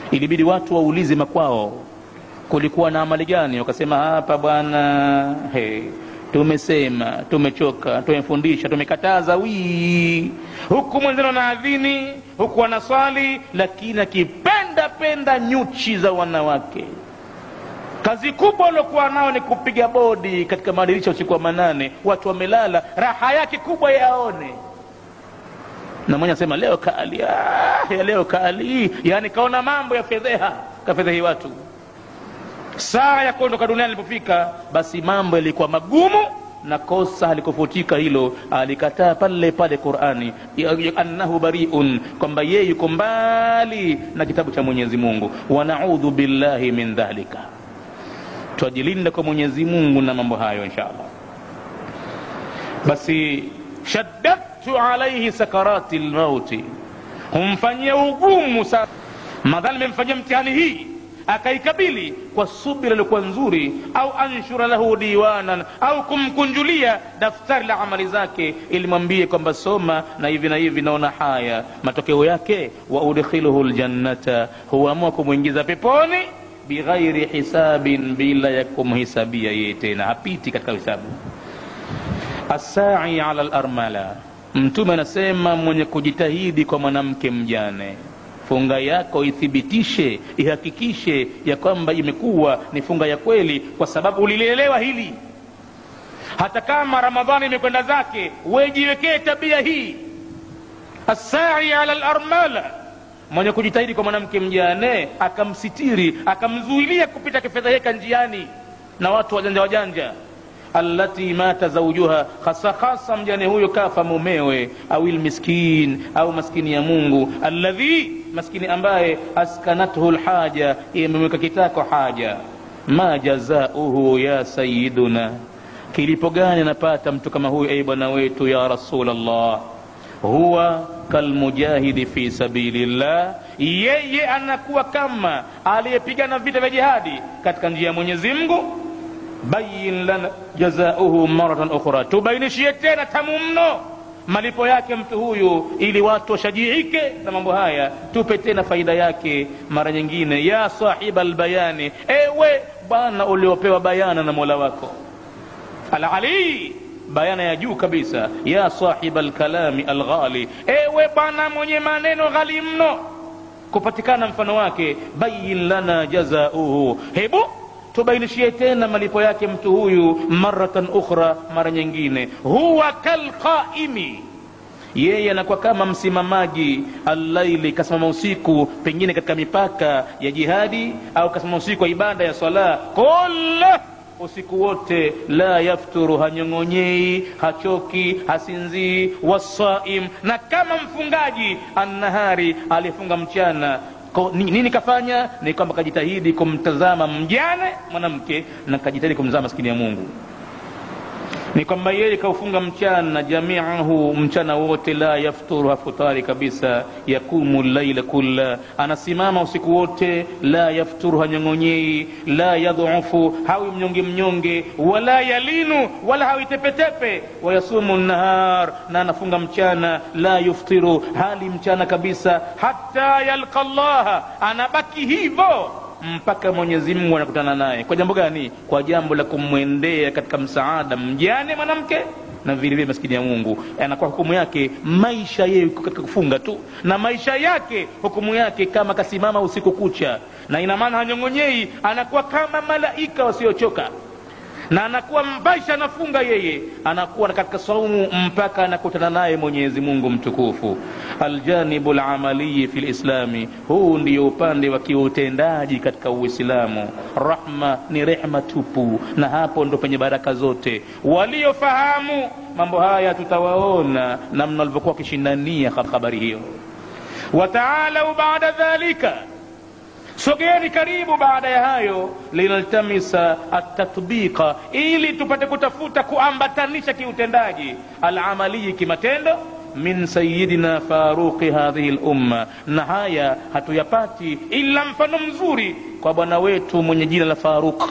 ilibidi watu waulize makwao kulikuwa na amali gani wakasema hapa bwana hey, tumesema tumechoka tumefundisha tumekataza wii huku mwenzeno na adhini huku wanaswali lakini akipenda penda nyuchi za wanawake kazi kubwa aliokuwa nao ni kupiga bodi katika madirisha usiku wa manane watu wamelala raha yake kubwa yaone na mwenye asema leo kali ah, ya leo kali yaani kaona mambo ya fedheha kafedhehi watu saa ya kuondoka duniani ilipofika basi mambo yalikuwa magumu na kosa halikufutika hilo alikataa pale pale qurani annahu bariun kwamba yeye yuko mbali na kitabu cha mwenyezi mungu wanaudhu billahi min dhalika twajilinda kwa mwenyezi mungu na mambo hayo insha allah basi shaddadtu alaihi sakarati lmauti humfanyia ugumu sana madhali memfanyia mtihani hii akaikabili kwa subira iliyokuwa nzuri au anshura lahu diwanan au kumkunjulia daftari la amali zake ili mwambie kwamba soma na hivi na hivi naona haya matokeo yake wa udkhiluhu ljannata huamua kumwingiza peponi bighairi hisabin bila ya kumhisabia yeye tena hapiti katika hisabu assai ala larmala mtume anasema mwenye kujitahidi kwa mwanamke mjane funga yako ithibitishe ihakikishe ya kwamba imekuwa ni funga ya kweli kwa sababu ulilielewa hili hata kama ramadhani imekwenda zake wejiwekee tabia hii assai ala larmala mwenye kujitahidi kwa mwanamke mjane akamsitiri akamzuilia kupita kifedheheka njiani na watu wajanja wajanja allati mata zaujuha hasa hasa mjane huyo kafa mumewe au lmiskin au maskini ya mungu alladhi maskini ambaye askanathu lhaja imemweka kitako haja ma jazauhu ya sayiduna kilipo gani anapata mtu kama huyu ei bwana wetu ya rasulllah huwa kalmujahidi fi sabilillah yeye anakuwa kama aliyepigana vita vya jihadi katika njia ya mwenyezi mungu bayin lana jazauhu maratan ukhra tubainishie tena tamu mno malipo yake mtu huyu ili watu washajiike na mambo haya tupe tena faida yake mara nyingine ya sahiba lbayani ewe bwana uliopewa bayana na mola wako alalii bayana ya juu kabisa ya sahiba lkalami alghali ewe bwana mwenye maneno ghali mno kupatikana mfano wake bayin lana jazauhu hebu tubainishie tena malipo yake mtu huyu maratan ukhra mara nyingine huwa kalqaimi yeye anakuwa kama msimamaji allaili kasimama usiku pengine katika mipaka ya jihadi au kasimama usiku wa ibada ya swala kola usiku wote la yafturu hanyong'onyei hachoki hasinzii wasaim na kama mfungaji annahari aliyefunga mchana Ko, nini kafanya ni kwamba kajitahidi kumtazama mjane mwanamke na kajitahidi kumtazama maskini ya mungu ni kwamba yeye kaufunga mchana jamiahu mchana wote la yafturu hafutari kabisa yakumu laila kulla anasimama usiku wote la yafturu hanyong'onyei la yadhufu hawi mnyonge mnyonge wala yalinu wala hawi tepetepe wayasumu nahar na anafunga mchana la yuftiru hali mchana kabisa hata yalqa llaha anabaki hivyo mpaka mwenyezi mungu anakutana naye kwa jambo gani kwa jambo la kumwendea katika msaada mjane mwanamke na vile vile maskini ya mungu anakuwa hukumu yake maisha yeye katika kufunga tu na maisha yake hukumu yake kama kasimama usiku kucha na ina maana hanyong'onyei anakuwa kama malaika wasiochoka na anakuwa maisha anafunga yeye anakuwa katika saumu mpaka anakutana naye mwenyezi mungu mtukufu aljanibu lamaliyi fi lislami huu ndio upande wa kiutendaji katika uislamu rahma ni rehma tupu na hapo ndo penye baraka zote waliofahamu mambo haya tutawaona namna walivyokuwa wakishindania habari hiyo wataalau baada dhalika sogeeni karibu baada ya hayo linaltamisa atatbiqa ili tupate kutafuta kuambatanisha kiutendaji alamaliyi kimatendo min sayidina faruqi hadhihi lumma na haya hatuyapati ila mfano mzuri kwa bwana wetu mwenye jina la faruq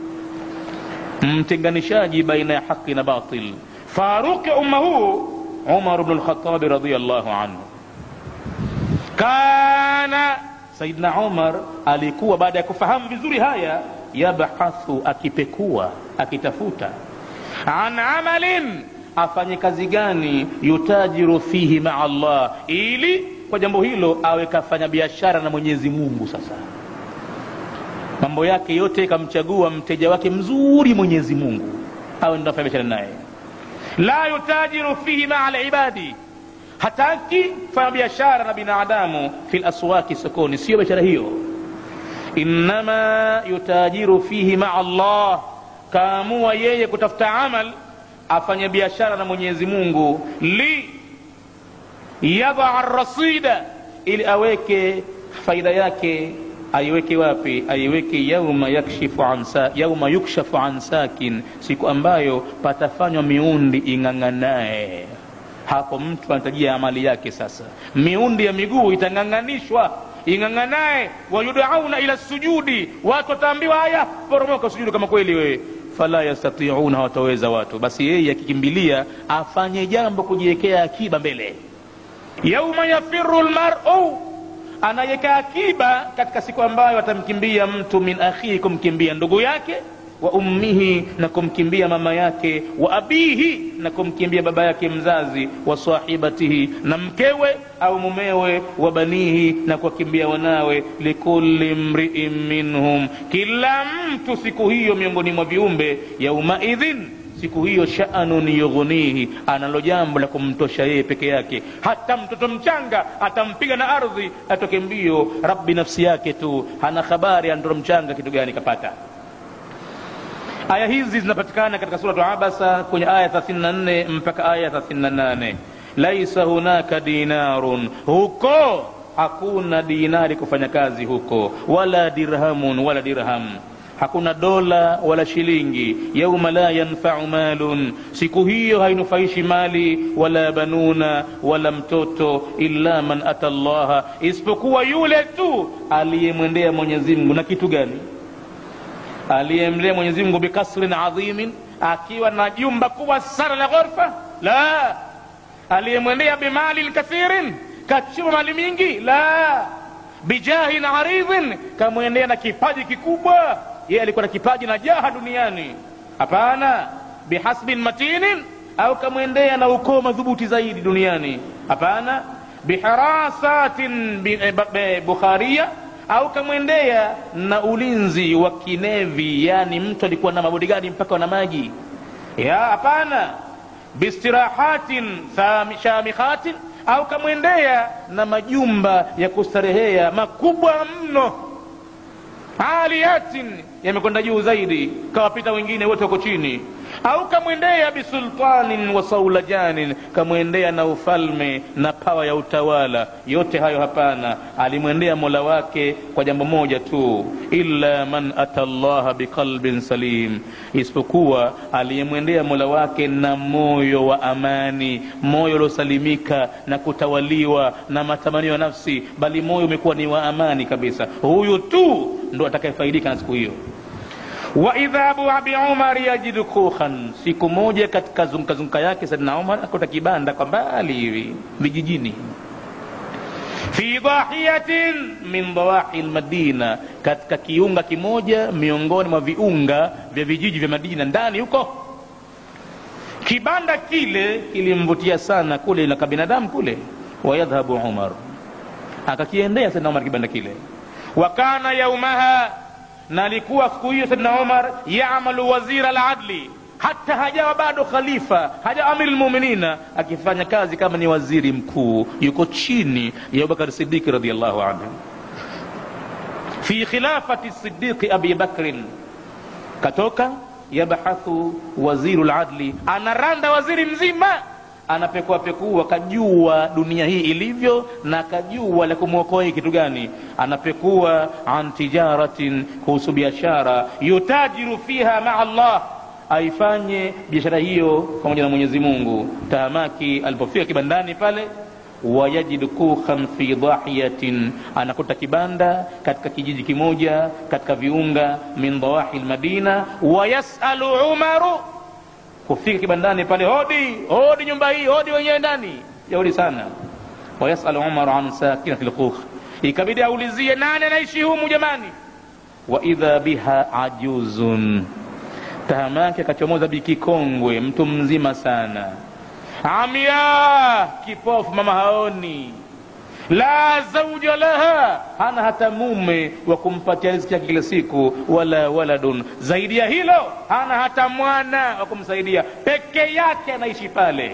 mtenganishaji baina ya haqi na batil faruqi umma huu umar bnu lkhatabi radiallahu anhu kana saidna umar alikuwa baada ya kufahamu vizuri haya yabhathu akipekua akitafuta an amalin afanye kazi gani yutajiru fihi maa allah ili kwa jambo hilo awe kafanya biashara na mwenyezi mungu sasa mambo yake yote kamchagua mteja wake mzuri mwenyezi mungu awe ndo afanya biashara naye la yutajiru fihi maa libadi hataki kufanya biashara na binadamu fi laswaki sokoni siyo biashara hiyo innama yutajiru fihi maa allah kaamua yeye kutafuta amal afanye biashara na mwenyezi mungu li yadaa rasida ili aweke faida yake aiweke wapi aiweke yauma yakshifu an sa, yauma yukshafu an sakin siku ambayo patafanywa miundi ing'ang'anaye hapo mtu anatajia amali yake sasa miundi ya miguu itang'ang'anishwa ing'ang'anaye wayudauna ila sujudi watu wataambiwa haya poromoka sujudu kama kweli wewe fala yastatiuna hawataweza watu basi yeye akikimbilia afanye jambo kujiwekea akiba mbele yauma yafiru lmaru anaweka akiba katika siku ambayo atamkimbia mtu min akhihi kumkimbia ndugu yake wa ummihi na kumkimbia mama yake wa abihi na kumkimbia baba yake mzazi wa sahibatihi na mkewe au mumewe wa banihi na kuwakimbia wanawe likulli mriin minhum kila mtu siku hiyo miongoni mwa viumbe yaumaidhin siku hiyo shanun yughnihi analo jambo la kumtosha yeye peke yake hata mtoto mchanga atampiga na ardhi atoke mbio rabbi nafsi yake tu hana habari ya mtoto mchanga kitu gani kapata aya hizi zinapatikana katika suratu abasa kwenye aya 34 mpaka aya 38 laisa hunaka dinarun huko hakuna dinari kufanya kazi huko wala dirhamun wala dirham hakuna dola wala shilingi yauma la yanfau malun siku hiyo hainufaishi mali wala banuna wala mtoto illa man ata llaha isipokuwa yule tu aliyemwendea mwenyezi mungu na kitu gani aliyemlea mwenyezi mungu bikasrin adhimin akiwa na jumba kubwa sana la ghorfa la aliyemwendea bimalin kathirin kachuma mali mingi la bijahin aridhin kamwendea na kipaji kikubwa yeye alikuwa na kipaji na jaha duniani hapana bihasbin matinin au kamwendea na ukoo madhubuti zaidi duniani hapana biharasatin bukharia au kamwendea na ulinzi wa kinevi yani mtu alikuwa na mabodigadi mpaka wana maji ya hapana bistirahatin shamikhatin au kamwendea na majumba ya kustarehea makubwa mno aliyatin yamekwenda juu zaidi kawapita wengine wote wako chini au kamwendea bisultanin wa saulajanin kamwendea na ufalme na pawa ya utawala yote hayo hapana alimwendea mola wake kwa jambo moja tu illa man ata llaha biqalbin salim isipokuwa aliyemwendea mola wake na moyo wa amani moyo uliosalimika na kutawaliwa na matamanio ya nafsi bali moyo umekuwa ni wa amani kabisa huyu tu ndo atakayefaidika na siku hiyo waidha abu abi umar yajidu kukhan siku moja katika zungukazunguka yake sadina umar akuta kibanda kwa mbali hivi vijijini fi dahiyatin min dawahi lmadina katika kiunga kimoja miongoni mwa viunga vya vijiji vya madina ndani huko kibanda kile kilimvutia sana kule na kabinadamu kule wayadhhabu umar akakiendea sadina umar kibanda kile wakana yaumaha na alikuwa siku hiyo saidna umar yamalu wazira ladli hata hajawa bado khalifa hajawa amiri lmuminina akifanya kazi kama ni waziri mkuu yuko chini ya abubakar sidiki radiallahu anhu fi khilafati sidiki abi bakrin katoka yabhathu waziru ladli anaranda waziri mzima anapekua pekua kajua dunia hii ilivyo na kajua la kumwokoa hii kitu gani anapekua an tijaratin kuhusu biashara yutajiru fiha maa allah aifanye biashara hiyo pamoja na mwenyezi mungu tahamaki alipofika kibandani pale wayajidu kukhan fi dahiyatin anakuta kibanda katika kijiji kimoja katika viunga min dawahi lmadina wayasalu umaru kufika kibandani pale hodi hodi nyumba hii hodi wenyewe ndani jaudi sana wayasalu umaru an sakinati lkukh ikabidi aulizie nani anaishi humu jamani wa idha biha ajuzun tahama yake akachomoza bikikongwe mtu mzima sana amya kipofu mama haoni la zauja laha hana hata mume wa kumpatia riziki yake kila siku wala waladun zaidi ya hilo hana hata mwana wa kumsaidia peke yake anaishi pale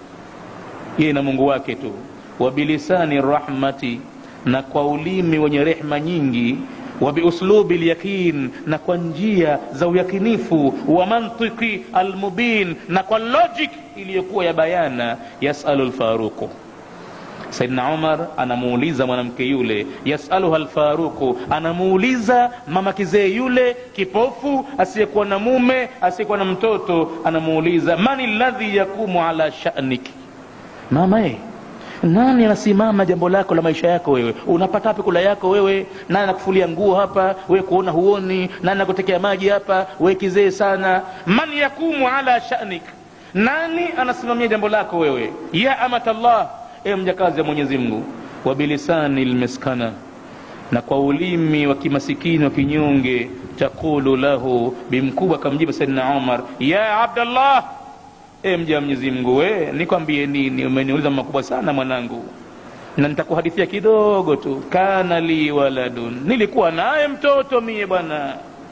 yeye na mungu wake tu wabilisani rahmati na kwa ulimi wenye rehma nyingi wabiuslubi lyaqin na kwa njia za uyakinifu wa mantiki almubin na kwa logic iliyokuwa ya bayana yasalu lfaruqu saidna umar anamuuliza mwanamke yule yasaluha lfaruqu anamuuliza mama kizee yule kipofu asiyekuwa na mume asiyekuwa na mtoto anamuuliza mani ladhi yakumu ala shanik mama e nani anasimama jambo lako la maisha yako wewe unapata wapi kula yako wewe nani anakufulia nguo hapa wewe kuona huoni nani anakutekea maji hapa wewe kizee sana man yakumu ala shanik nani anasimamia jambo lako wewe ya amatallah e mjakazi wa mwenyezi mungu wabilisani lmiskana na kwa ulimi wa kimasikini wa kinyonge taqulu lahu bimkubwa akamjibu saidna umar ya abdallah e mja wa mwenyezi mungu we nikwambie nini umeniuliza makubwa sana mwanangu na nitakuhadithia kidogo tu kana li waladun nilikuwa naye mtoto mie bwana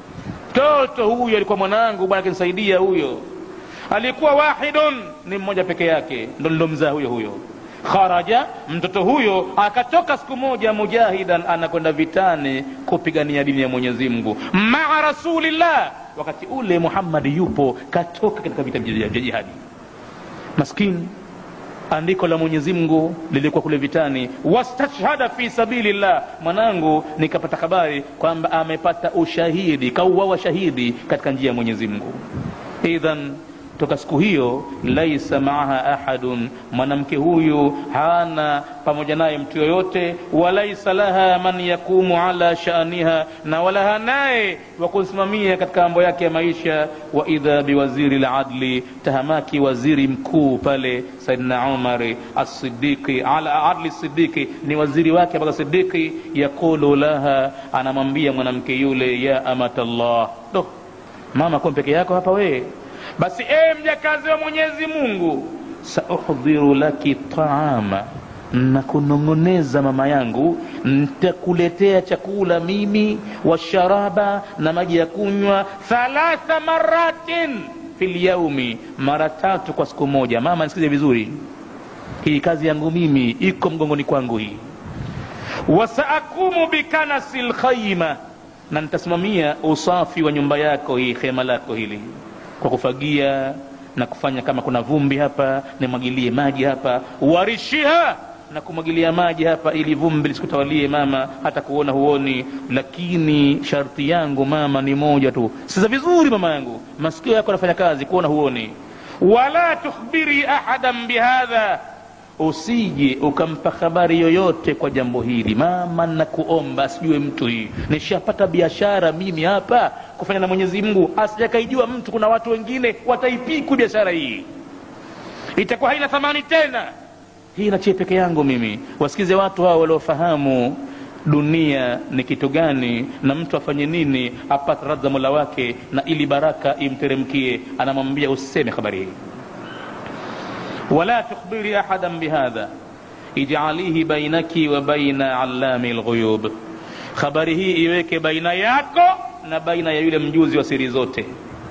mtoto huyo alikuwa mwanangu bwana akinisaidia huyo alikuwa wahidun ni mmoja peke yake ndo nilomzaa huyo huyo kharaja mtoto huyo akatoka siku moja mujahidan anakwenda vitani kupigania dini ya mwenyezi mungu maa rasulillah wakati ule muhammadi yupo katoka katika vita vya jihadi maskini andiko la mwenyezi mungu lilikuwa kule vitani wastashhada fi sabilillah mwanangu nikapata habari kwamba amepata ushahidi kauawa shahidi katika njia ya mwenyezi mungu idhan toka siku hiyo laisa maaha ahadun mwanamke huyu hana pamoja naye mtu yoyote walaisa laha man yakumu ala shaniha na wala hanaye wa kusimamia katika mambo yake ya maisha wa idha biwaziri ladli tahamaki waziri mkuu pale saidna umari asidiki ala adli sidiki ni waziri wake mpaka sidiki yaqulu laha anamwambia mwanamke yule ya amatallah do mama kuwa peke yako hapa wee basi ee mjakazi wa mwenyezi mungu sauhdhiru laki taama na kunong'oneza mama yangu ntakuletea chakula mimi wa sharaba na maji ya kunywa thalatha maratin fi lyaumi mara tatu kwa siku moja mama nisikize vizuri hii kazi yangu mimi iko mgongoni kwangu hii wasaakumu bikanasi lkhaima na nitasimamia usafi wa nyumba yako hii hema lako hili kwa kufagia na kufanya kama kuna vumbi hapa nimwagilie maji hapa warishiha na kumwagilia maji hapa ili vumbi lisikutawalie mama hata kuona huoni lakini sharti yangu mama ni moja tu siza vizuri mama yangu masikio yako anafanya kazi kuona huoni wala tukhbiri ahadan bihadha usije ukampa habari yoyote kwa jambo hili mama nakuomba asijue mtu hii nishapata biashara mimi hapa kufanya na mwenyezi mungu asijakaijua mtu kuna watu wengine wataipiku biashara hii itakuwa haina thamani tena hii nachie peke yangu mimi wasikize watu hao waliofahamu dunia ni kitu gani na mtu afanye nini apate radha mola wake na ili baraka imteremkie anamwambia useme habari hii ولا تخبري احدا بهذا اجعليه بينك وبين علام الغيوب habari hii iweke baina yako na baina ya yule mjuzi wa siri zote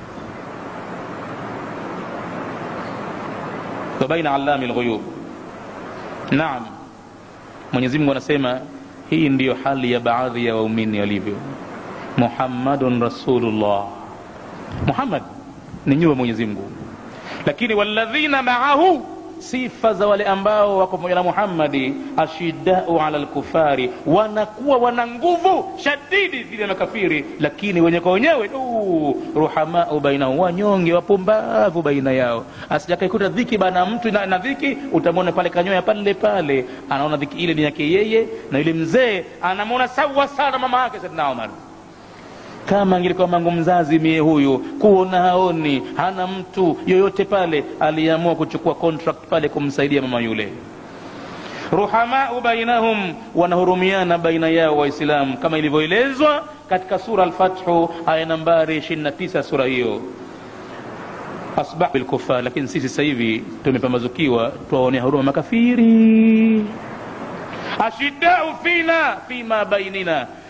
wa baina alami lghuyub naam mwenyezi mungu anasema hii ndiyo hali ya baadhi ya waumini walivyo muhammadun rasulullah muhammad ni nyuwa mwenyezi mungu lakini walladhina maahu sifa za wale ambao wako pamoja na muhammadi ashidau ala lkufari wanakuwa wana nguvu shadidi dhidi ya makafiri lakini wenye kwa wenyewe ruhamau bainahum wanyonge wapumbavu baina yao asijakaikuta dhiki bana mtu na, na dhiki utamwona pale kanyoya pale pale anaona dhiki ile ni yake yeye na yule mzee anamwona sawa sana mama yake saidna umar kama angilikuwa mangu mzazi mie huyu kuona haoni hana mtu yoyote pale aliamua kuchukua contract pale kumsaidia mama yule ruhamau bainahum wanahurumiana baina yao waislamu kama ilivyoelezwa katika sura alfathu aya nambari 29 sura hiyo asbah bilkufar lakini sisi sasa hivi tumepambazukiwa tuwaonea huruma makafiri ashiddau fina fima bainina